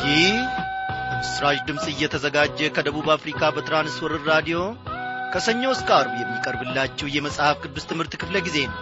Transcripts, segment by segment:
ይህ በምስራች ድምፅ እየተዘጋጀ ከደቡብ አፍሪካ በትራንስወርር ራዲዮ ከሰኞ እስከ አርብ የሚቀርብላችሁ የመጽሐፍ ቅዱስ ትምህርት ክፍለ ጊዜ ነው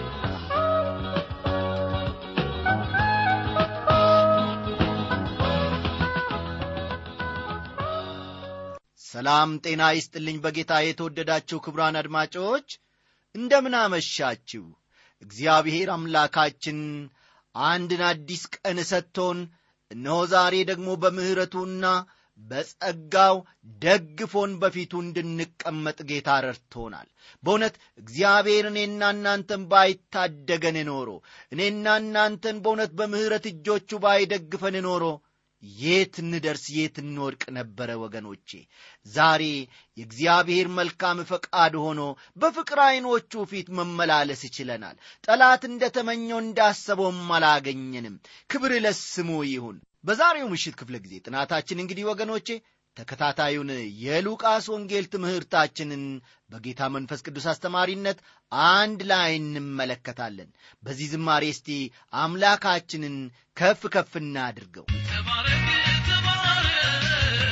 ሰላም ጤና ይስጥልኝ በጌታ የተወደዳችሁ ክብራን አድማጮች እንደምን አመሻችሁ እግዚአብሔር አምላካችን አንድን አዲስ ቀን ሰጥቶን እነሆ ዛሬ ደግሞ በምሕረቱና በጸጋው ደግፎን በፊቱ እንድንቀመጥ ጌታ ረድቶናል በእውነት እግዚአብሔር እኔና እናንተን ባይታደገን ኖሮ እኔና እናንተን በእውነት በምሕረት እጆቹ ባይደግፈን ኖሮ የት እንደርስ የት እንወድቅ ነበረ ወገኖቼ ዛሬ የእግዚአብሔር መልካም ፈቃድ ሆኖ በፍቅር ዐይኖቹ ፊት መመላለስ ይችለናል ጠላት እንደ ተመኘው እንዳሰበውም አላገኘንም ክብር ለስሙ ይሁን በዛሬው ምሽት ክፍለ ጊዜ ጥናታችን እንግዲህ ወገኖቼ ተከታታዩን የሉቃስ ወንጌል ትምህርታችንን በጌታ መንፈስ ቅዱስ አስተማሪነት አንድ ላይ እንመለከታለን በዚህ ዝማሬ እስቲ አምላካችንን ከፍ ከፍ እናድርገው ተባረክ ተባረክ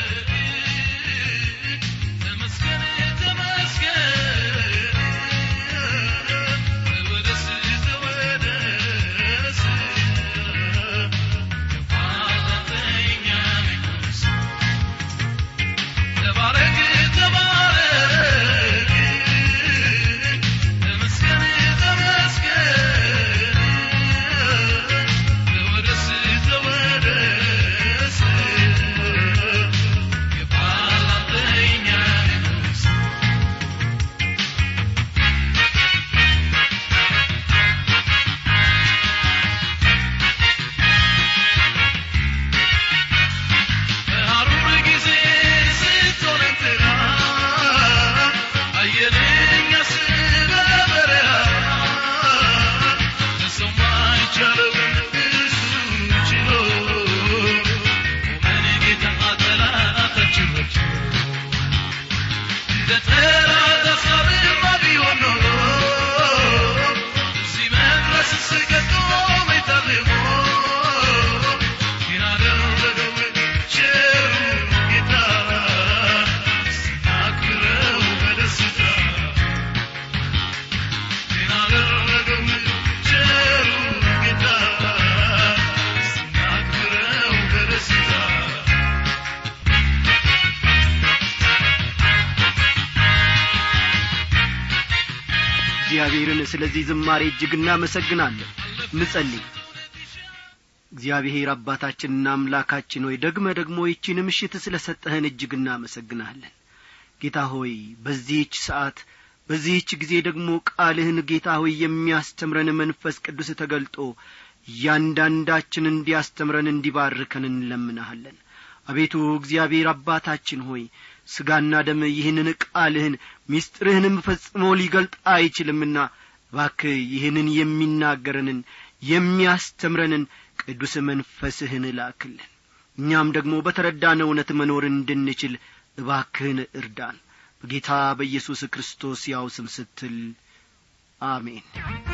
ተመስገን ተመስገን ተወደስ ተወደስ የፋተኛ ንጉሥ ተባረክ ተባረክ ተመስገን ተመስገን ተወደስ ተወደስ የፋተኛ ንጉሥ በሐሩር ጊዜ ስትሆን እንትና አየለኝ ስበበረሃ ለሰው ማይቻለውን እሱ ችሎ ቆመን ጌታ ጠላታችን ወግቶ እንደ ጠላት ሐሳብማ ቢሆን ኖሮ እዚህ መድረስ ስገዶ መይታልሞ ግን አደረገው ቸሩ ጌታ ስናክብረው በደስታ ግን አደረገው ቸሩ ጌታ ስናክብረው በደስታ እግዚአብሔርን ስለዚህ ዝማሬ እጅግ እናመሰግናለን እንጸልይ እግዚአብሔር አባታችንና አምላካችን ሆይ ደግመ ደግሞ ይቺን ምሽት ስለ ሰጠህን እጅግ እናመሰግናለን ጌታ ሆይ በዚህች ሰዓት በዚህች ጊዜ ደግሞ ቃልህን ጌታ ሆይ የሚያስተምረን መንፈስ ቅዱስ ተገልጦ እያንዳንዳችን እንዲያስተምረን እንዲባርከን እንለምናሃለን አቤቱ እግዚአብሔር አባታችን ሆይ ሥጋና ደም ይህንን ቃልህን ምስጢርህንም ፈጽሞ ሊገልጥ አይችልምና እባክህ ይህንን የሚናገረንን የሚያስተምረንን ቅዱስ መንፈስህን ላክልን እኛም ደግሞ በተረዳነ እውነት መኖር እንድንችል እባክህን እርዳን በጌታ በኢየሱስ ክርስቶስ ያው ስም ስትል አሜን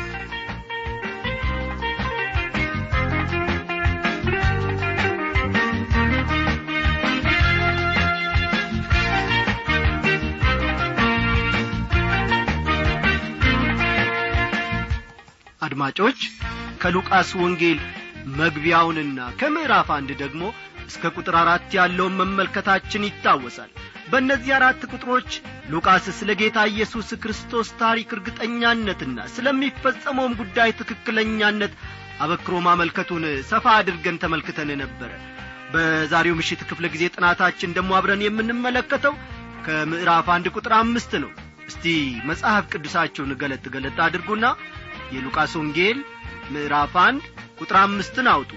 አድማጮች ከሉቃስ ወንጌል መግቢያውንና ከምዕራፍ አንድ ደግሞ እስከ ቁጥር አራት ያለውን መመልከታችን ይታወሳል በእነዚህ አራት ቁጥሮች ሉቃስ ስለ ጌታ ኢየሱስ ክርስቶስ ታሪክ እርግጠኛነትና ስለሚፈጸመውም ጉዳይ ትክክለኛነት አበክሮ ማመልከቱን ሰፋ አድርገን ተመልክተን ነበረ በዛሬው ምሽት ክፍለ ጊዜ ጥናታችን ደግሞ አብረን የምንመለከተው ከምዕራፍ አንድ ቁጥር አምስት ነው እስቲ መጽሐፍ ቅዱሳችሁን ገለጥ ገለጥ አድርጉና የሉቃስ ወንጌል ምዕራፍ አንድ ቁጥር አምስትን አውጡ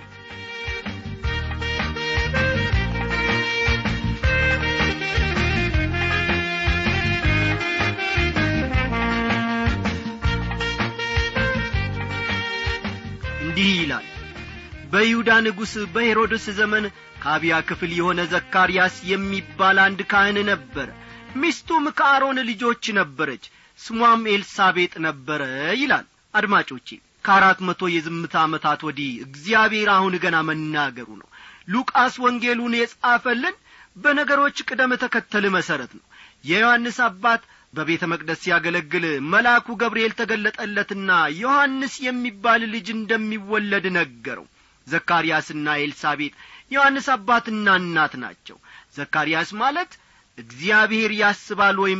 እንዲህ ይላል በይሁዳ ንጉሥ በሄሮድስ ዘመን ከአብያ ክፍል የሆነ ዘካርያስ የሚባል አንድ ካህን ነበረ ሚስቱም ከአሮን ልጆች ነበረች ስሟም ኤልሳቤጥ ነበረ ይላል አድማጮቼ ከአራት መቶ የዝምታ ዓመታት ወዲህ እግዚአብሔር አሁን ገና መናገሩ ነው ሉቃስ ወንጌሉን የጻፈልን በነገሮች ቅደም ተከተል መሠረት ነው የዮሐንስ አባት በቤተ መቅደስ ሲያገለግል መልአኩ ገብርኤል ተገለጠለትና ዮሐንስ የሚባል ልጅ እንደሚወለድ ነገረው ዘካርያስና ኤልሳቤጥ ዮሐንስ አባትና እናት ናቸው ዘካርያስ ማለት እግዚአብሔር ያስባል ወይም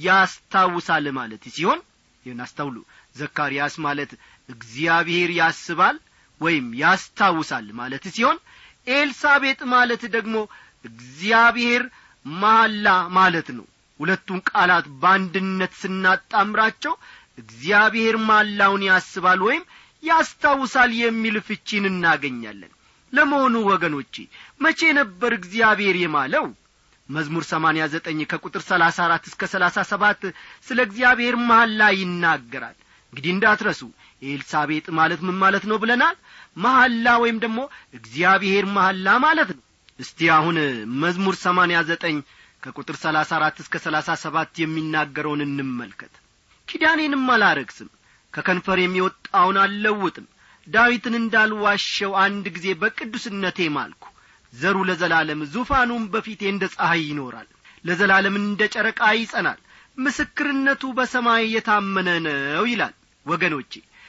ያስታውሳል ማለት ሲሆን ይህን አስተውሉ ዘካርያስ ማለት እግዚአብሔር ያስባል ወይም ያስታውሳል ማለት ሲሆን ኤልሳቤጥ ማለት ደግሞ እግዚአብሔር መሐላ ማለት ነው ሁለቱን ቃላት በአንድነት ስናጣምራቸው እግዚአብሔር ማላውን ያስባል ወይም ያስታውሳል የሚል ፍቺን እናገኛለን ለመሆኑ ወገኖቼ መቼ ነበር እግዚአብሔር የማለው መዝሙር ሰማንያ ዘጠኝ ከቁጥር ሰላሳ አራት እስከ ሰላሳ ሰባት ስለ እግዚአብሔር መሐላ ይናገራል እንግዲህ እንዳትረሱ ኤልሳቤጥ ማለት ምን ማለት ነው ብለናል መሐላ ወይም ደግሞ እግዚአብሔር መሐላ ማለት ነው እስቲ አሁን መዝሙር ሰማንያ ዘጠኝ ከቁጥር ሰላሳ አራት እስከ ሰላሳ ሰባት የሚናገረውን እንመልከት ኪዳኔንም አላረግስም ከከንፈር የሚወጣውን አልለውጥም ዳዊትን እንዳልዋሸው አንድ ጊዜ በቅዱስነቴ ማልኩ ዘሩ ለዘላለም ዙፋኑም በፊቴ እንደ ፀሐይ ይኖራል ለዘላለም እንደ ጨረቃ ይጸናል ምስክርነቱ በሰማይ የታመነ ነው ይላል ወገኖቼ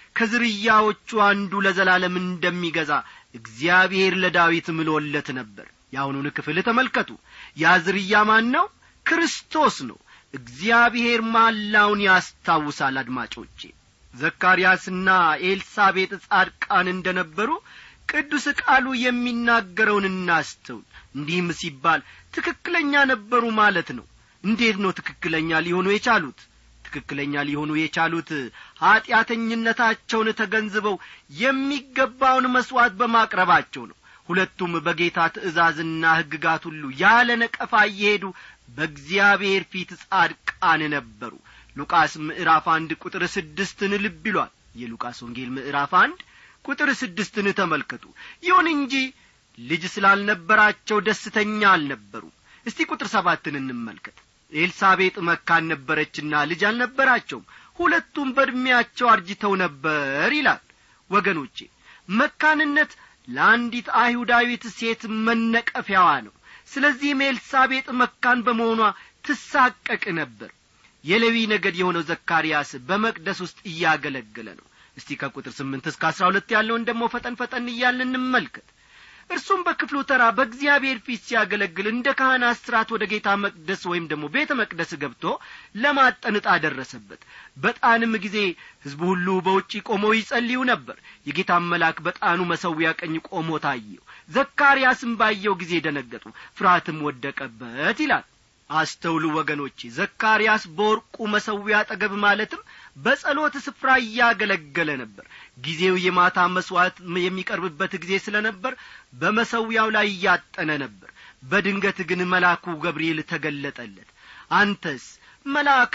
ከዝርያዎቹ አንዱ ለዘላለም እንደሚገዛ እግዚአብሔር ለዳዊት ምሎለት ነበር የአሁኑን ክፍል ተመልከቱ ያ ዝርያ ማን ነው ክርስቶስ ነው እግዚአብሔር ማላውን ያስታውሳል አድማጮቼ ዘካርያስና ኤልሳቤጥ ጻድቃን እንደ ነበሩ ቅዱስ ቃሉ የሚናገረውን እናስተውል እንዲህም ሲባል ትክክለኛ ነበሩ ማለት ነው እንዴት ነው ትክክለኛ ሊሆኑ የቻሉት ትክክለኛ ሊሆኑ የቻሉት ኀጢአተኝነታቸውን ተገንዝበው የሚገባውን መሥዋዕት በማቅረባቸው ነው ሁለቱም በጌታ ትእዛዝና ሕግጋት ሁሉ ያለ ነቀፋ እየሄዱ በእግዚአብሔር ፊት ጻድቃን ነበሩ ሉቃስ ምዕራፍ አንድ ቁጥር ስድስትን ልብ ይሏል የሉቃስ ወንጌል ምዕራፍ አንድ ቁጥር ስድስትን ተመልከቱ ይሁን እንጂ ልጅ ስላልነበራቸው ደስተኛ አልነበሩ እስቲ ቁጥር ሰባትን እንመልከት ኤልሳቤጥ መካን ነበረችና ልጅ አልነበራቸውም ሁለቱም በዕድሜያቸው አርጅተው ነበር ይላል ወገኖቼ መካንነት ለአንዲት አይሁዳዊት ሴት መነቀፊያዋ ነው ስለዚህም ኤልሳቤጥ መካን በመሆኗ ትሳቀቅ ነበር የሌዊ ነገድ የሆነው ዘካርያስ በመቅደስ ውስጥ እያገለገለ ነው እስቲ ከቁጥር ስምንት እስከ አስራ ሁለት ያለውን ደግሞ ፈጠን ፈጠን እያልን እንመልከት እርሱም በክፍሉ ተራ በእግዚአብሔር ፊት ሲያገለግል እንደ ካህናት ሥርዓት ወደ ጌታ መቅደስ ወይም ደግሞ ቤተ መቅደስ ገብቶ ለማጠንጣ ደረሰበት በጣንም ጊዜ ሕዝቡ ሁሉ በውጪ ቆመው ይጸልዩ ነበር የጌታም መልአክ በጣኑ መሰዊያ ቀኝ ቆሞ ታየው ዘካርያስም ባየው ጊዜ ደነገጡ ፍርሃትም ወደቀበት ይላል አስተውሉ ወገኖቼ ዘካርያስ በወርቁ መሰዊያ አጠገብ ማለትም በጸሎት ስፍራ እያገለገለ ነበር ጊዜው የማታ መሥዋዕት የሚቀርብበት ጊዜ ስለ ነበር በመሰዊያው ላይ እያጠነ ነበር በድንገት ግን መልአኩ ገብርኤል ተገለጠለት አንተስ መልአክ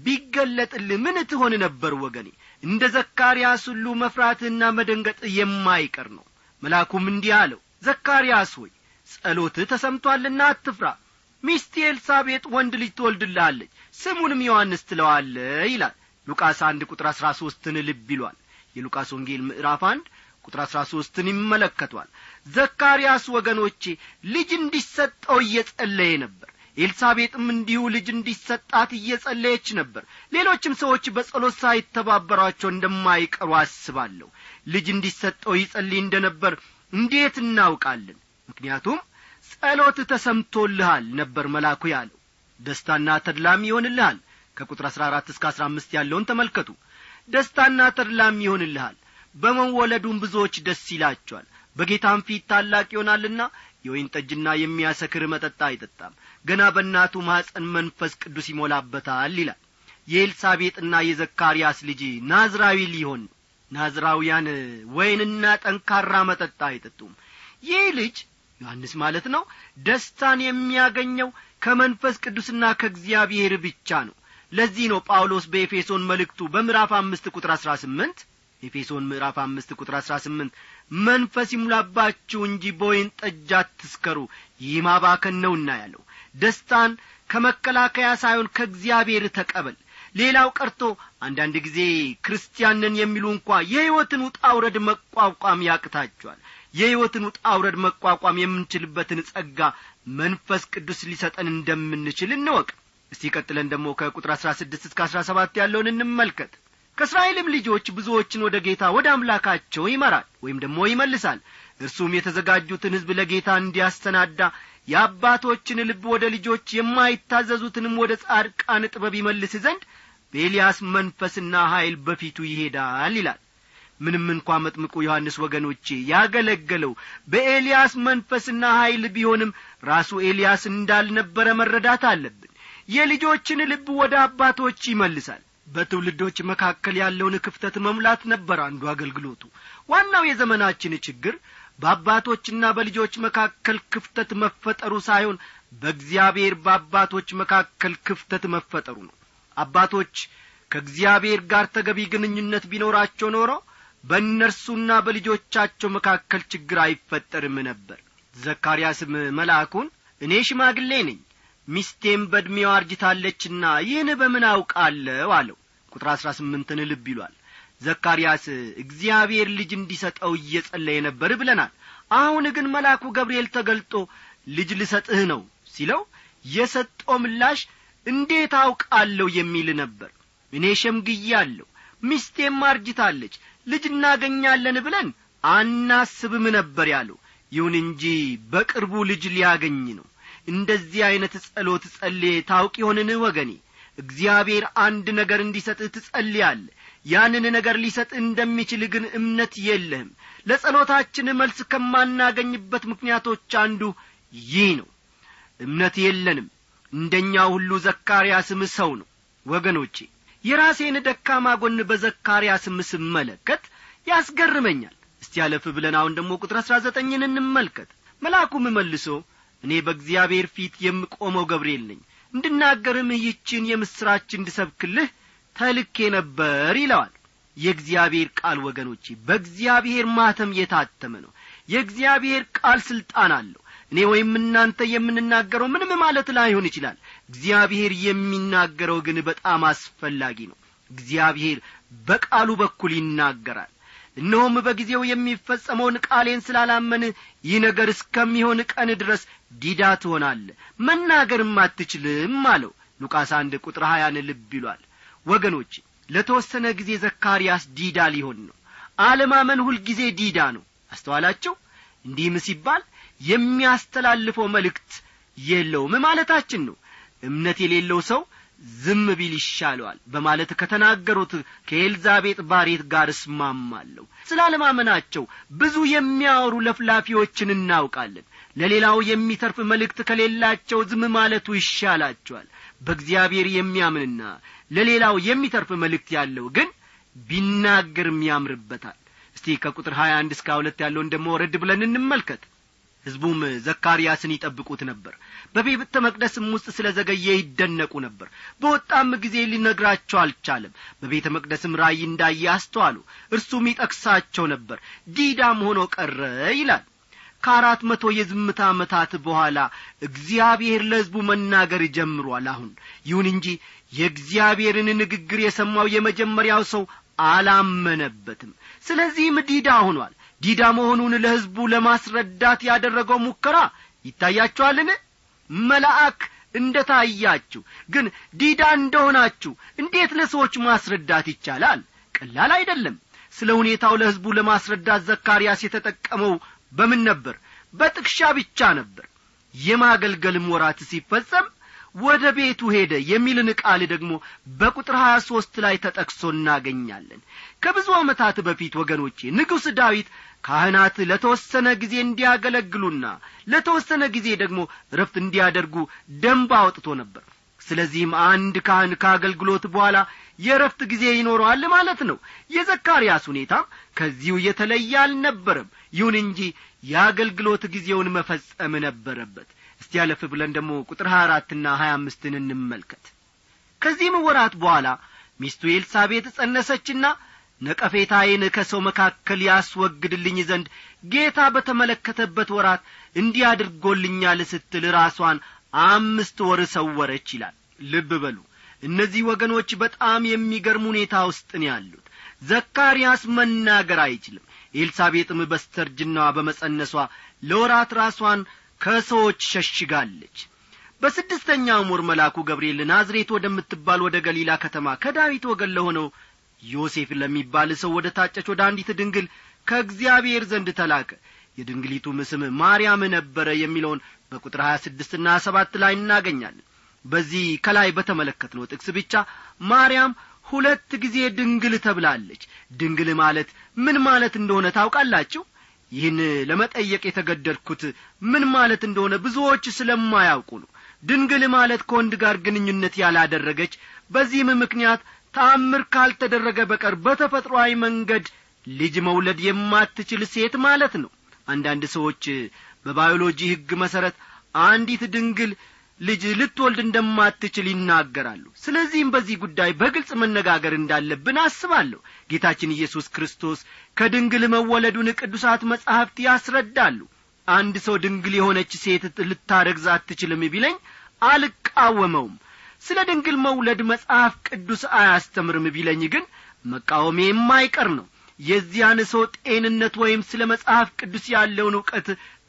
ቢገለጥልህ ምን ትሆን ነበር ወገኔ እንደ ዘካርያስ ሁሉ መፍራትህና መደንገጥ የማይቀር ነው መልአኩም እንዲህ አለው ዘካርያስ ሆይ ጸሎትህ ተሰምቶአልና አትፍራ ሚስት ኤልሳቤጥ ወንድ ልጅ ትወልድልሃለች ስሙንም ዮሐንስ ትለዋለ ይላል ሉቃስ አንድ ቁጥር አሥራ ሦስትን ልብ ይሏል የሉቃስ ወንጌል ምዕራፍ አንድ ቁጥር አሥራ ሦስትን ይመለከቷል ዘካርያስ ወገኖቼ ልጅ እንዲሰጠው እየጸለየ ነበር ኤልሳቤጥም እንዲሁ ልጅ እንዲሰጣት እየጸለየች ነበር ሌሎችም ሰዎች በጸሎት ሳይተባበሯቸው እንደማይቀሩ አስባለሁ ልጅ እንዲሰጠው ይጸልይ እንደ ነበር እንዴት እናውቃለን ምክንያቱም ጸሎት ተሰምቶልሃል ነበር መላኩ ያለው ደስታና ተድላም ይሆንልሃል ከቁጥር አሥራ አራት እስከ አሥራ አምስት ያለውን ተመልከቱ ደስታና ተድላም ይሆንልሃል በመወለዱም ብዙዎች ደስ ይላቸዋል በጌታም ፊት ታላቅ ይሆናልና የወይን ጠጅና የሚያሰክር መጠጥ አይጠጣም ገና በእናቱ ማኅፀን መንፈስ ቅዱስ ይሞላበታል ይላል የኤልሳቤጥና የዘካርያስ ልጅ ናዝራዊ ሊሆን ናዝራውያን ወይንና ጠንካራ መጠጥ አይጠጡም ይህ ልጅ ዮሐንስ ማለት ነው ደስታን የሚያገኘው ከመንፈስ ቅዱስና ከእግዚአብሔር ብቻ ነው ለዚህ ነው ጳውሎስ በኤፌሶን መልእክቱ በምዕራፍ አምስት ቁጥር አሥራ ስምንት ኤፌሶን ምዕራፍ አምስት ቁጥር አሥራ ስምንት መንፈስ ይሙላባችሁ እንጂ በወይን ጠጅ አትስከሩ ይህ ማባከን ነውና ያለው ደስታን ከመከላከያ ሳይሆን ከእግዚአብሔር ተቀበል ሌላው ቀርቶ አንዳንድ ጊዜ ክርስቲያንን የሚሉ እንኳ የሕይወትን ውጣ ውረድ መቋቋም ያቅታቸዋል የሕይወትን ውጣ ውረድ መቋቋም የምንችልበትን ጸጋ መንፈስ ቅዱስ ሊሰጠን እንደምንችል እንወቅ እስቲ ቀጥለን ደግሞ ከቁጥር አሥራ ስድስት እስከ አሥራ ሰባት ያለውን እንመልከት ከእስራኤልም ልጆች ብዙዎችን ወደ ጌታ ወደ አምላካቸው ይመራል ወይም ደግሞ ይመልሳል እርሱም የተዘጋጁትን ሕዝብ ለጌታ እንዲያሰናዳ የአባቶችን ልብ ወደ ልጆች የማይታዘዙትንም ወደ ጻድቃን ጥበብ ይመልስ ዘንድ በኤልያስ መንፈስና ኀይል በፊቱ ይሄዳል ይላል ምንም እንኳ መጥምቁ ዮሐንስ ወገኖቼ ያገለገለው በኤልያስ መንፈስና ኀይል ቢሆንም ራሱ ኤልያስ እንዳልነበረ መረዳት አለብን የልጆችን ልብ ወደ አባቶች ይመልሳል በትውልዶች መካከል ያለውን ክፍተት መሙላት ነበር አንዱ አገልግሎቱ ዋናው የዘመናችን ችግር በአባቶችና በልጆች መካከል ክፍተት መፈጠሩ ሳይሆን በእግዚአብሔር በአባቶች መካከል ክፍተት መፈጠሩ ነው አባቶች ከእግዚአብሔር ጋር ተገቢ ግንኙነት ቢኖራቸው ኖሮ በእነርሱና በልጆቻቸው መካከል ችግር አይፈጠርም ነበር ዘካርያስም መልአኩን እኔ ሽማግሌ ነኝ ሚስቴም በዕድሜዋ አርጅታለችና ይህን በምን አውቃለሁ አለው ቁጥር አሥራ ስምንትን ልብ ይሏል ዘካርያስ እግዚአብሔር ልጅ እንዲሰጠው እየጸለየ ነበር ብለናል አሁን ግን መልአኩ ገብርኤል ተገልጦ ልጅ ልሰጥህ ነው ሲለው የሰጠው ምላሽ እንዴት አውቃለሁ የሚል ነበር እኔ ሸምግያለሁ ሚስቴም አርጅታለች ልጅ እናገኛለን ብለን አናስብም ነበር ያለው ይሁን እንጂ በቅርቡ ልጅ ሊያገኝ ነው እንደዚህ ዐይነት ጸሎት ጸልዬ ታውቅ ይሆንን ወገኔ እግዚአብሔር አንድ ነገር እንዲሰጥህ ትጸልያለ ያንን ነገር ሊሰጥህ እንደሚችል ግን እምነት የለህም ለጸሎታችን መልስ ከማናገኝበት ምክንያቶች አንዱ ይህ ነው እምነት የለንም እንደኛ ሁሉ ዘካርያስም ሰው ነው ወገኖቼ የራሴን ደካማ ጎን በዘካርያስም ስመለከት ያስገርመኛል እስቲ ያለፍ ብለን አሁን ደግሞ ቁጥር አሥራ ዘጠኝን እንመልከት መልአኩም መልሶ እኔ በእግዚአብሔር ፊት የምቆመው ገብርኤል ነኝ እንድናገርም ይችን የምሥራች እንድሰብክልህ ተልኬ ነበር ይለዋል የእግዚአብሔር ቃል ወገኖቼ በእግዚአብሔር ማተም የታተመ ነው የእግዚአብሔር ቃል ሥልጣን አለው እኔ ወይም እናንተ የምንናገረው ምንም ማለት ላይሆን ይችላል እግዚአብሔር የሚናገረው ግን በጣም አስፈላጊ ነው እግዚአብሔር በቃሉ በኩል ይናገራል እነሆም በጊዜው የሚፈጸመውን ቃሌን ስላላመን ይህ ነገር እስከሚሆን ቀን ድረስ ዲዳ ትሆናለ መናገርም አትችልም አለው ሉቃስ አንድ ቁጥር ሀያን ልብ ይሏል ወገኖች ለተወሰነ ጊዜ ዘካርያስ ዲዳ ሊሆን ነው አለማመን ሁልጊዜ ዲዳ ነው አስተዋላችሁ እንዲህም ሲባል የሚያስተላልፈው መልእክት የለውም ማለታችን ነው እምነት የሌለው ሰው ዝም ቢል ይሻለዋል በማለት ከተናገሩት ከኤልዛቤጥ ባሬት ጋር እስማማለሁ ስላለማመናቸው ብዙ የሚያወሩ ለፍላፊዎችን እናውቃለን ለሌላው የሚተርፍ መልእክት ከሌላቸው ዝም ማለቱ ይሻላቸዋል በእግዚአብሔር የሚያምንና ለሌላው የሚተርፍ መልእክት ያለው ግን ቢናገርም ያምርበታል እስቲ ከቁጥር ሀያ አንድ እስከ ሁለት ያለውን ደሞ ወረድ ብለን እንመልከት ሕዝቡም ዘካርያስን ይጠብቁት ነበር በቤተ መቅደስም ውስጥ ስለ ዘገየ ይደነቁ ነበር በወጣም ጊዜ ሊነግራቸው አልቻለም በቤተ መቅደስም ራእይ እንዳየ አስተዋሉ እርሱም ይጠቅሳቸው ነበር ዲዳም ሆኖ ቀረ ይላል ከአራት መቶ የዝምታ ዓመታት በኋላ እግዚአብሔር ለሕዝቡ መናገር ጀምሯል አሁን ይሁን እንጂ የእግዚአብሔርን ንግግር የሰማው የመጀመሪያው ሰው አላመነበትም ስለዚህም ዲዳ ሆኗል ዲዳ መሆኑን ለሕዝቡ ለማስረዳት ያደረገው ሙከራ ይታያችኋልን መልአክ እንደ ታያችሁ ግን ዲዳ እንደሆናችሁ እንዴት ለሰዎች ማስረዳት ይቻላል ቀላል አይደለም ስለ ሁኔታው ለሕዝቡ ለማስረዳት ዘካርያስ የተጠቀመው በምን ነበር በጥቅሻ ብቻ ነበር የማገልገልም ወራት ሲፈጸም ወደ ቤቱ ሄደ የሚልን ቃል ደግሞ በቁጥር ሀያ ሦስት ላይ ተጠቅሶ እናገኛለን ከብዙ ዓመታት በፊት ወገኖቼ ንጉሥ ዳዊት ካህናት ለተወሰነ ጊዜ እንዲያገለግሉና ለተወሰነ ጊዜ ደግሞ ረፍት እንዲያደርጉ ደንብ አውጥቶ ነበር ስለዚህም አንድ ካህን ከአገልግሎት በኋላ የረፍት ጊዜ ይኖረዋል ማለት ነው የዘካርያስ ሁኔታም ከዚሁ የተለየ አልነበረም ይሁን እንጂ የአገልግሎት ጊዜውን መፈጸም ነበረበት እስቲ ያለፍ ብለን ደግሞ ቁጥር ሀያ አራትና ሀያ አምስትን እንመልከት ከዚህም ወራት በኋላ ሚስቱ ኤልሳቤጥ ጸነሰችና ነቀፌታዬን ከሰው መካከል ያስወግድልኝ ዘንድ ጌታ በተመለከተበት ወራት እንዲህ አድርጎልኛል ስትል ራሷን አምስት ወር ሰወረች ይላል ልብ በሉ እነዚህ ወገኖች በጣም የሚገርም ሁኔታ ውስጥ ነው ያሉት ዘካርያስ መናገር አይችልም ኤልሳቤጥም በስተርጅናዋ በመጸነሷ ለወራት ራሷን ከሰዎች ሸሽጋለች በስድስተኛውም ወር መልአኩ ገብርኤል ናዝሬት ወደምትባል ወደ ገሊላ ከተማ ከዳዊት ወገን ለሆነው ዮሴፍ ለሚባል ሰው ወደ ታጨች ወደ አንዲት ድንግል ከእግዚአብሔር ዘንድ ተላከ የድንግሊቱም ስም ማርያም ነበረ የሚለውን በቁጥር ሀያ ስድስትና ሰባት ላይ እናገኛለን በዚህ ከላይ በተመለከትነው ጥቅስ ብቻ ማርያም ሁለት ጊዜ ድንግል ተብላለች ድንግል ማለት ምን ማለት እንደሆነ ታውቃላችሁ ይህን ለመጠየቅ የተገደድኩት ምን ማለት እንደሆነ ብዙዎች ስለማያውቁ ነው ድንግል ማለት ከወንድ ጋር ግንኙነት ያላደረገች በዚህም ምክንያት ተአምር ካልተደረገ በቀር በተፈጥሮአዊ መንገድ ልጅ መውለድ የማትችል ሴት ማለት ነው አንዳንድ ሰዎች በባዮሎጂ ሕግ መሠረት አንዲት ድንግል ልጅ ልትወልድ እንደማትችል ይናገራሉ ስለዚህም በዚህ ጉዳይ በግልጽ መነጋገር እንዳለብን አስባለሁ ጌታችን ኢየሱስ ክርስቶስ ከድንግል መወለዱን ቅዱሳት መጻሕፍት ያስረዳሉ አንድ ሰው ድንግል የሆነች ሴት ልታረግዝ አትችልም ቢለኝ አልቃወመውም ስለ ድንግል መውለድ መጽሐፍ ቅዱስ አያስተምርም ቢለኝ ግን መቃወሜ የማይቀር ነው የዚያን ሰው ጤንነት ወይም ስለ መጽሐፍ ቅዱስ ያለውን ዕውቀት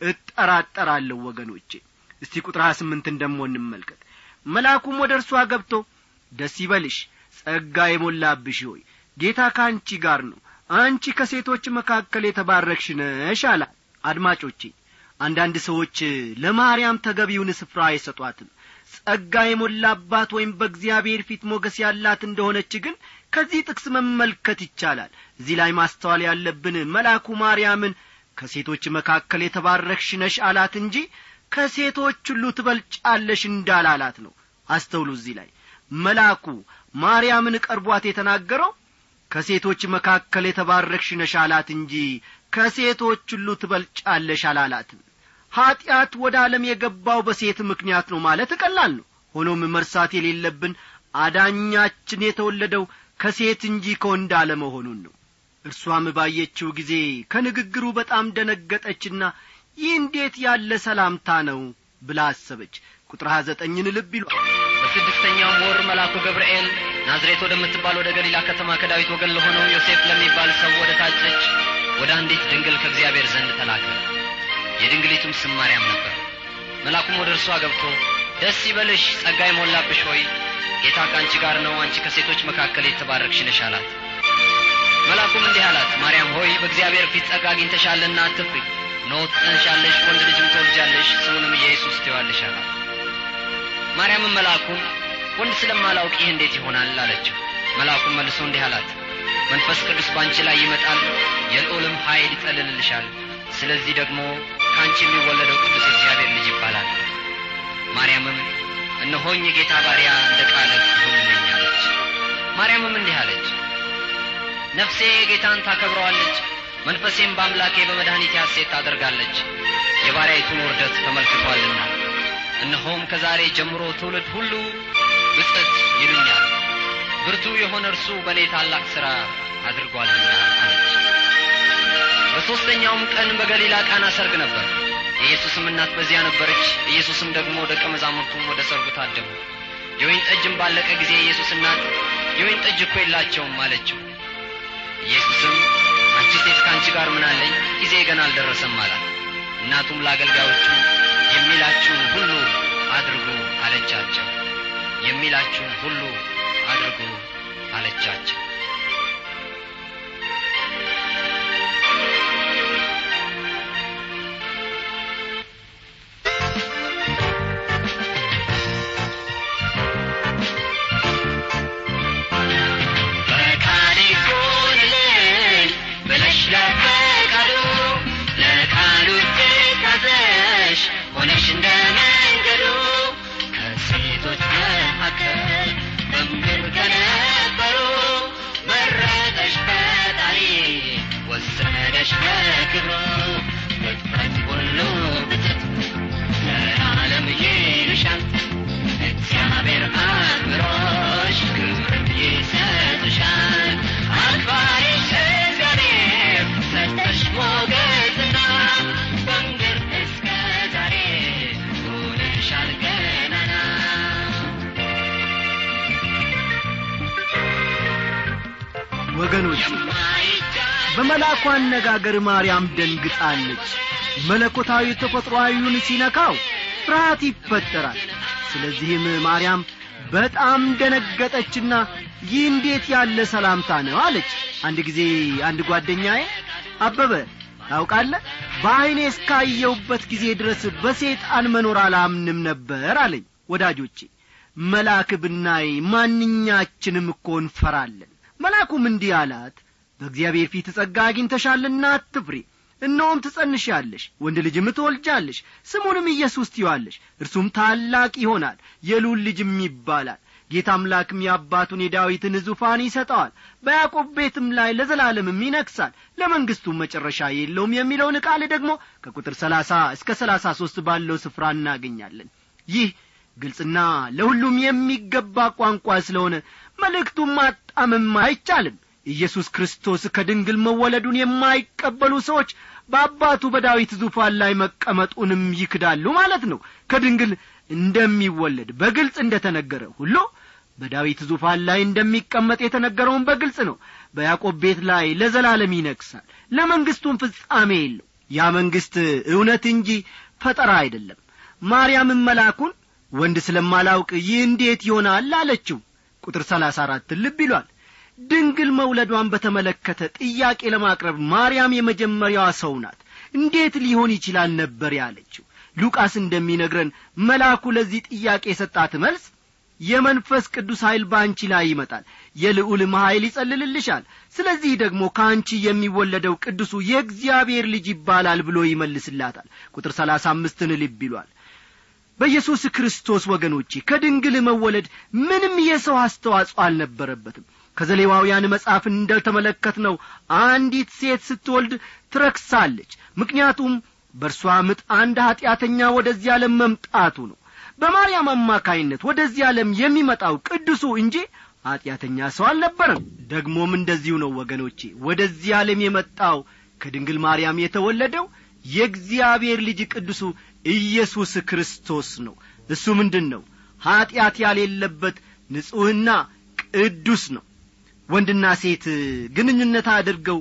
እጠራጠራለሁ ወገኖቼ እስቲ ቁጥር ሀያ ስምንትን ደሞ እንመልከት መልአኩም ወደ እርሷ ገብቶ ደስ ይበልሽ ጸጋ የሞላብሽ ሆይ ጌታ ከአንቺ ጋር ነው አንቺ ከሴቶች መካከል የተባረክሽ ነሽ አላት አድማጮቼ አንዳንድ ሰዎች ለማርያም ተገቢውን ስፍራ አይሰጧትም ጸጋ የሞላባት ወይም በእግዚአብሔር ፊት ሞገስ ያላት እንደሆነች ግን ከዚህ ጥቅስ መመልከት ይቻላል እዚህ ላይ ማስተዋል ያለብን መልአኩ ማርያምን ከሴቶች መካከል የተባረክሽ ነሽ አላት እንጂ ከሴቶች ሁሉ ትበልጫለሽ እንዳላላት ነው አስተውሉ እዚህ ላይ መልአኩ ማርያምን ቀርቧት የተናገረው ከሴቶች መካከል የተባረክሽ ነሽ አላት እንጂ ከሴቶች ሁሉ ትበልጫለሽ አላላትም ኀጢአት ወደ ዓለም የገባው በሴት ምክንያት ነው ማለት ቀላል ነው ሆኖም መርሳት የሌለብን አዳኛችን የተወለደው ከሴት እንጂ ከወንድ አለመሆኑን ነው እርሷም ባየችው ጊዜ ከንግግሩ በጣም ደነገጠችና ይህ እንዴት ያለ ሰላምታ ነው ብላ አሰበች ቁጥር ሀያ ዘጠኝን ልብ ይሏል በስድስተኛውም ወር መልአኩ ገብርኤል ናዝሬት ወደምትባል ወደ ገሊላ ከተማ ከዳዊት ወገን ለሆነው ዮሴፍ ለሚባል ሰው ወደ ታጨች ወደ አንዲት ድንግል ከእግዚአብሔር ዘንድ ተላከ የድንግሊቱም ስም ማርያም ነበር መልአኩም ወደ እርሷ ገብቶ ደስ ይበልሽ ጸጋ የሞላብሽ ሆይ ጌታ ከአንቺ ጋር ነው አንቺ ከሴቶች መካከል የተባረክሽ ነሽ አላት መልአኩም እንዲህ አላት ማርያም ሆይ በእግዚአብሔር ፊት ጸጋ አግኝተሻልና አትፍሪ እነሆ ትጸንሻለሽ ወንድ ልጅም ትወልጃለሽ ስሙንም ኢየሱስ ትይዋለሽ አላት ማርያምም መልአኩን ወንድ ስለማላውቅ ይህ እንዴት ይሆናል አለችው መልአኩም መልሶ እንዲህ አላት መንፈስ ቅዱስ በአንቺ ላይ ይመጣል የልዑልም ኃይል ይጠልልልሻል ስለዚህ ደግሞ ከአንቺ የሚወለደው ቅዱስ የእግዚአብሔር ልጅ ይባላል ማርያምም እነሆኝ የጌታ ባሪያ እንደ ቃልህ ይሁንልኝ አለች ማርያምም እንዲህ አለች ነፍሴ ጌታን ታከብረዋለች መንፈሴም በአምላኬ በመድኃኒቴ ሐሴት ታደርጋለች የባሪያይቱን ውርደት ተመልክቷልና እነሆም ከዛሬ ጀምሮ ትውልድ ሁሉ ብጽት ይሉኛል ብርቱ የሆነ እርሱ በእኔ ታላቅ ሥራ አድርጓልና አለች በሦስተኛውም ቀን በገሊላ ቃና ሰርግ ነበር የኢየሱስም እናት በዚያ ነበረች ኢየሱስም ደግሞ ደቀ መዛሙርቱም ወደ ሰርጉ ታደሙ የወይን ጠጅም ባለቀ ጊዜ የኢየሱስ እናት የወይን ጠጅ እኮ የላቸውም አለችው ኢየሱስም አንቺ ሴት ከአንቺ ጋር ምን አለኝ ጊዜ ገና አልደረሰም አላት እናቱም ለአገልጋዮቹ የሚላችሁን ሁሉ አድርጉ አለቻቸው የሚላችሁን ሁሉ አድርጉ አለቻቸው ፈቃድ ይሁንልኝ ብለሽ ለፈቃዱ ለቃሉ ትታዘሽ ሆነሽ እንደ መንገዱ ከሴቶች መካከል በምድር ከነበሩ መረጠሽ ፈጣሪ ወሰደሽ በክብሩ ፍጥረት ሁሉ ብትት ለዓለም ይልሻል እግዚአብሔር አክብሮሽ ክብርም ይሰጥሻል አክባሪሽ እግዚአብሔር ሰጠሽ ሞገስና በምድር እስከ ዛሬ ሆነሻል ገናና ወገኖች የማይቻል በመልአኩ አነጋገር ማርያም ደንግጣለች መለኮታዊ ተፈጥሮአዊውን ሲነካው ፍርሃት ይፈጠራል ስለዚህም ማርያም በጣም ደነገጠችና ይህ እንዴት ያለ ሰላምታ ነው አለች አንድ ጊዜ አንድ ጓደኛዬ አበበ ታውቃለህ በዐይኔ እስካየውበት ጊዜ ድረስ በሴጣን መኖር አላምንም ነበር አለኝ ወዳጆቼ መልአክ ብናይ ማንኛችንም እኮ እንፈራለን መልአኩም እንዲህ አላት በእግዚአብሔር ፊት ጸጋ አግኝተሻልና አትፍሪ እነሆም ትጸንሻለሽ ወንድ ልጅም ትወልጃለሽ ስሙንም ኢየሱስ ትዪዋለሽ እርሱም ታላቅ ይሆናል የሉል ልጅም ይባላል ጌታ አምላክም የአባቱን የዳዊትን ዙፋን ይሰጠዋል በያዕቆብ ቤትም ላይ ለዘላለምም ይነግሣል ለመንግሥቱም መጨረሻ የለውም የሚለውን ቃል ደግሞ ከቁጥር ሰላሳ እስከ ሰላሳ ሦስት ባለው ስፍራ እናገኛለን ይህ ግልጽና ለሁሉም የሚገባ ቋንቋ ስለሆነ መልእክቱን ማጣመም አይቻልም ኢየሱስ ክርስቶስ ከድንግል መወለዱን የማይቀበሉ ሰዎች በአባቱ በዳዊት ዙፋን ላይ መቀመጡንም ይክዳሉ ማለት ነው ከድንግል እንደሚወለድ በግልጽ እንደ ተነገረ ሁሉ በዳዊት ዙፋን ላይ እንደሚቀመጥ የተነገረውን በግልጽ ነው በያዕቆብ ቤት ላይ ለዘላለም ይነግሳል ለመንግሥቱም ፍጻሜ የለው ያ መንግሥት እውነት እንጂ ፈጠራ አይደለም ማርያምን መልአኩን ወንድ ስለማላውቅ ይህ እንዴት ይሆናል አለችው ቁጥር ሰላሳ አራት ልብ ይሏል ድንግል መውለዷን በተመለከተ ጥያቄ ለማቅረብ ማርያም የመጀመሪያዋ ሰው ናት እንዴት ሊሆን ይችላል ነበር ያለችው ሉቃስ እንደሚነግረን መልአኩ ለዚህ ጥያቄ የሰጣት መልስ የመንፈስ ቅዱስ ኃይል በአንቺ ላይ ይመጣል የልዑልም ኃይል ይጸልልልሻል ስለዚህ ደግሞ ከአንቺ የሚወለደው ቅዱሱ የእግዚአብሔር ልጅ ይባላል ብሎ ይመልስላታል ቁጥር ሰላሳ አምስትን ልብ ይሏል በኢየሱስ ክርስቶስ ወገኖቼ ከድንግል መወለድ ምንም የሰው አስተዋጽኦ አልነበረበትም ከዘሌዋውያን መጽሐፍ እንደተመለከት ነው አንዲት ሴት ስትወልድ ትረክሳለች ምክንያቱም በእርሷ ምጥ አንድ ኀጢአተኛ ወደዚህ ዓለም መምጣቱ ነው በማርያም አማካይነት ወደዚህ ዓለም የሚመጣው ቅዱሱ እንጂ ኀጢአተኛ ሰው አልነበረም ደግሞም እንደዚሁ ነው ወገኖቼ ወደዚህ ዓለም የመጣው ከድንግል ማርያም የተወለደው የእግዚአብሔር ልጅ ቅዱሱ ኢየሱስ ክርስቶስ ነው እሱ ምንድን ነው ኀጢአት ያሌለበት ንጹሕና ቅዱስ ነው ወንድና ሴት ግንኙነት አድርገው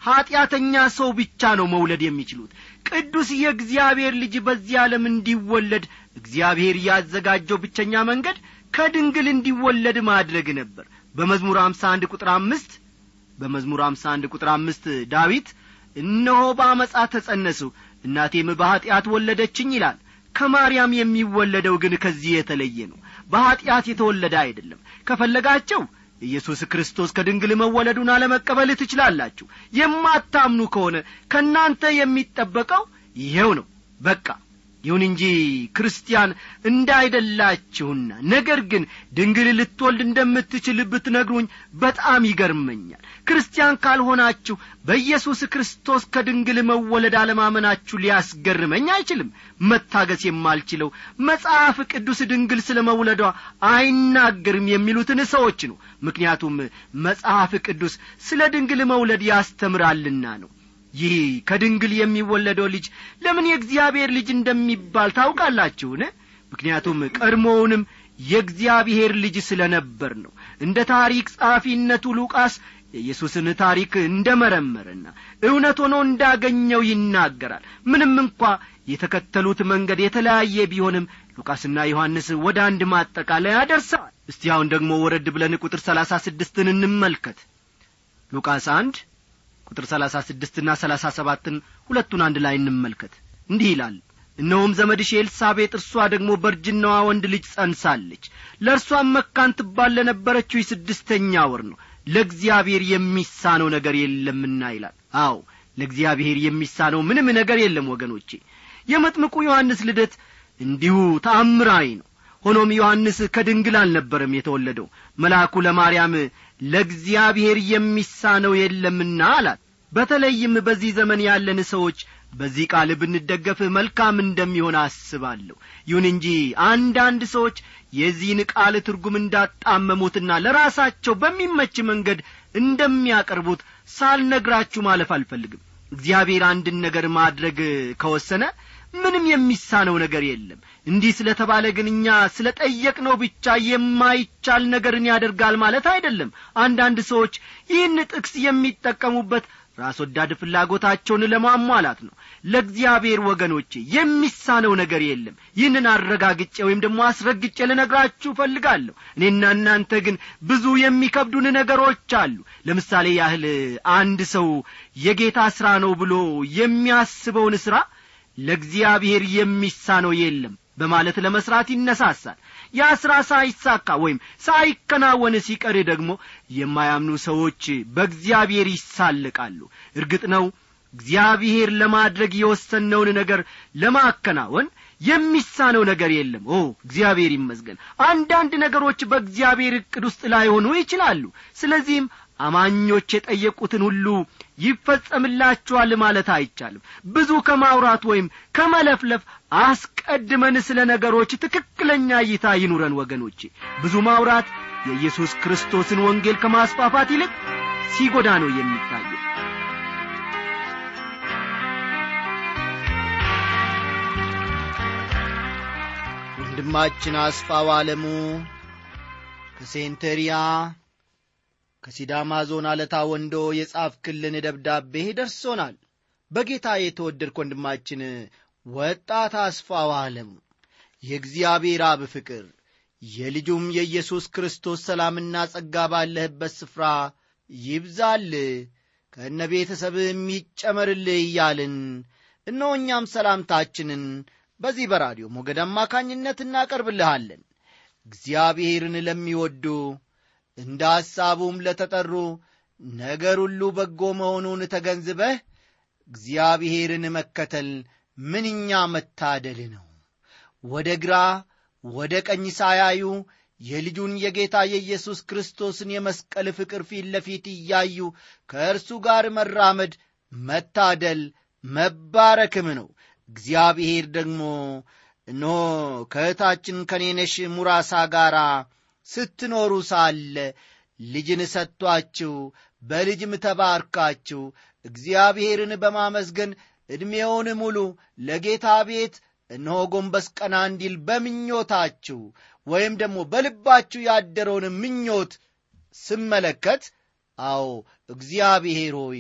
ኀጢአተኛ ሰው ብቻ ነው መውለድ የሚችሉት ቅዱስ የእግዚአብሔር ልጅ በዚህ ዓለም እንዲወለድ እግዚአብሔር ያዘጋጀው ብቸኛ መንገድ ከድንግል እንዲወለድ ማድረግ ነበር በመዝሙር አምሳ አንድ ቁጥር አምስት በመዝሙር አምሳ አንድ ቁጥር አምስት ዳዊት እነሆ በአመፃ ተጸነሱ እናቴም በኀጢአት ወለደችኝ ይላል ከማርያም የሚወለደው ግን ከዚህ የተለየ ነው በኀጢአት የተወለደ አይደለም ከፈለጋቸው ኢየሱስ ክርስቶስ ከድንግል መወለዱን አለመቀበል ትችላላችሁ የማታምኑ ከሆነ ከእናንተ የሚጠበቀው ይሄው ነው በቃ ይሁን እንጂ ክርስቲያን እንዳይደላችሁና ነገር ግን ድንግል ልትወልድ እንደምትችል ብትነግሩኝ በጣም ይገርመኛል ክርስቲያን ካልሆናችሁ በኢየሱስ ክርስቶስ ከድንግል መወለድ አለማመናችሁ ሊያስገርመኝ አይችልም መታገስ የማልችለው መጽሐፍ ቅዱስ ድንግል ስለ መውለዷ አይናገርም የሚሉትን ሰዎች ነው ምክንያቱም መጽሐፍ ቅዱስ ስለ ድንግል መውለድ ያስተምራልና ነው ይህ ከድንግል የሚወለደው ልጅ ለምን የእግዚአብሔር ልጅ እንደሚባል ታውቃላችሁን ምክንያቱም ቀድሞውንም የእግዚአብሔር ልጅ ስለ ነበር ነው እንደ ታሪክ ጸሐፊነቱ ሉቃስ የኢየሱስን ታሪክ እንደ መረመረና እውነት ሆኖ እንዳገኘው ይናገራል ምንም እንኳ የተከተሉት መንገድ የተለያየ ቢሆንም ሉቃስና ዮሐንስ ወደ አንድ ማጠቃለያ ደርሰዋል እስቲ አሁን ደግሞ ወረድ ብለን ቁጥር ሰላሳ ስድስትን እንመልከት ሉቃስ አንድ ቁጥር ሰላሳ ስድስትና ሰላሳ ሰባትን ሁለቱን አንድ ላይ እንመልከት እንዲህ ይላል እነሆም ዘመድሽ ኤልሳቤጥ እርሷ ደግሞ በእርጅናዋ ወንድ ልጅ ጸንሳለች ለእርሷም መካን ትባል ለነበረችው የስድስተኛ ወር ነው ለእግዚአብሔር የሚሳነው ነገር የለምና ይላል አዎ ለእግዚአብሔር የሚሳነው ምንም ነገር የለም ወገኖቼ የመጥምቁ ዮሐንስ ልደት እንዲሁ ተአምራዊ ነው ሆኖም ዮሐንስ ከድንግል አልነበረም የተወለደው መልአኩ ለማርያም ለእግዚአብሔር የሚሳነው የለምና አላት በተለይም በዚህ ዘመን ያለን ሰዎች በዚህ ቃል ብንደገፍ መልካም እንደሚሆን አስባለሁ ይሁን እንጂ አንዳንድ ሰዎች የዚህን ቃል ትርጉም እንዳጣመሙትና ለራሳቸው በሚመች መንገድ እንደሚያቀርቡት ሳልነግራችሁ ማለፍ አልፈልግም እግዚአብሔር አንድን ነገር ማድረግ ከወሰነ ምንም የሚሳነው ነገር የለም እንዲህ ስለ ተባለ ግን እኛ ስለ ጠየቅነው ብቻ የማይቻል ነገርን ያደርጋል ማለት አይደለም አንዳንድ ሰዎች ይህን ጥቅስ የሚጠቀሙበት ራስ ወዳድ ፍላጎታቸውን ለማሟላት ነው ለእግዚአብሔር ወገኖቼ የሚሳነው ነገር የለም ይህንን አረጋግጬ ወይም ደግሞ አስረግጬ ልነግራችሁ እፈልጋለሁ እኔና እናንተ ግን ብዙ የሚከብዱን ነገሮች አሉ ለምሳሌ ያህል አንድ ሰው የጌታ ሥራ ነው ብሎ የሚያስበውን ሥራ ለእግዚአብሔር የሚሳነው የለም በማለት ለመስራት ይነሳሳል ያ ሥራ ሳይሳካ ወይም ሳይከናወን ሲቀር ደግሞ የማያምኑ ሰዎች በእግዚአብሔር ይሳልቃሉ እርግጥ ነው እግዚአብሔር ለማድረግ የወሰነውን ነገር ለማከናወን የሚሳነው ነገር የለም ኦ እግዚአብሔር ይመስገን አንዳንድ ነገሮች በእግዚአብሔር ዕቅድ ውስጥ ላይሆኑ ይችላሉ ስለዚህም አማኞች የጠየቁትን ሁሉ ይፈጸምላችኋል ማለት አይቻልም ብዙ ከማውራት ወይም ከመለፍለፍ አስቀድመን ስለ ነገሮች ትክክለኛ እይታ ይኑረን ወገኖቼ ብዙ ማውራት የኢየሱስ ክርስቶስን ወንጌል ከማስፋፋት ይልቅ ሲጎዳ ነው የሚታየው ወንድማችን አስፋው አለሙ ከሴንተሪያ ከሲዳማ ዞን አለታ ወንዶ የጻፍክልን ደብዳቤ ደርሶናል በጌታ የተወደድክ ወንድማችን ወጣት አስፋው አለሙ የእግዚአብሔር አብ ፍቅር የልጁም የኢየሱስ ክርስቶስ ሰላምና ጸጋ ባለህበት ስፍራ ይብዛል ከእነ ቤተሰብህ የሚጨመርልህ እያልን እነሆ እኛም ሰላምታችንን በዚህ በራዲዮ ሞገድ አማካኝነት እናቀርብልሃለን እግዚአብሔርን ለሚወዱ እንደ ሐሳቡም ለተጠሩ ነገር ሁሉ በጎ መሆኑን ተገንዝበህ እግዚአብሔርን መከተል ምንኛ መታደል ነው ወደ ግራ ወደ ቀኝ ሳያዩ የልጁን የጌታ የኢየሱስ ክርስቶስን የመስቀል ፍቅር ፊት ለፊት እያዩ ከእርሱ ጋር መራመድ መታደል መባረክም ነው እግዚአብሔር ደግሞ እነሆ ከእህታችን ከኔነሽ ሙራሳ ጋር ስትኖሩ ሳለ ልጅን ሰጥቷችሁ በልጅም ተባርካችሁ እግዚአብሔርን በማመስገን ዕድሜውን ሙሉ ለጌታ ቤት እነሆ ጎንበስ ቀና እንዲል በምኞታችሁ ወይም ደግሞ በልባችሁ ያደረውን ምኞት ስመለከት አዎ እግዚአብሔር ሆይ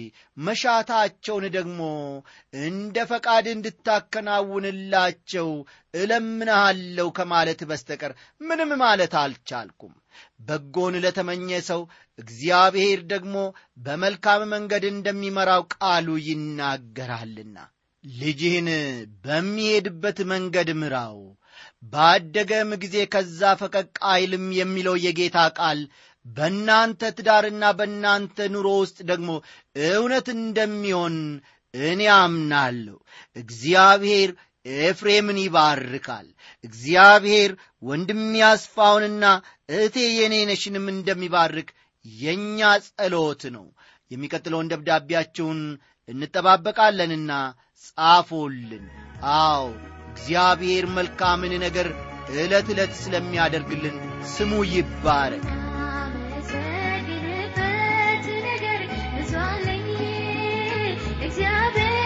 መሻታቸውን ደግሞ እንደ ፈቃድ እንድታከናውንላቸው እለምንሃለሁ ከማለት በስተቀር ምንም ማለት አልቻልኩም በጎን ለተመኘ ሰው እግዚአብሔር ደግሞ በመልካም መንገድ እንደሚመራው ቃሉ ይናገራልና ልጅህን በሚሄድበት መንገድ ምራው ባደገም ጊዜ ከዛ ፈቀቅ አይልም የሚለው የጌታ ቃል በእናንተ ትዳርና በእናንተ ኑሮ ውስጥ ደግሞ እውነት እንደሚሆን እኔ አምናለሁ እግዚአብሔር ኤፍሬምን ይባርካል እግዚአብሔር ወንድም ያስፋውንና እህቴ የኔነሽንም እንደሚባርክ የእኛ ጸሎት ነው የሚቀጥለውን ደብዳቤያችሁን እንጠባበቃለንና ጻፎልን አዎ እግዚአብሔር መልካምን ነገር ዕለት ዕለት ስለሚያደርግልን ስሙ ይባረክ አመሰግንበት ነገር ብዙ አለኝ እግዚአብሔር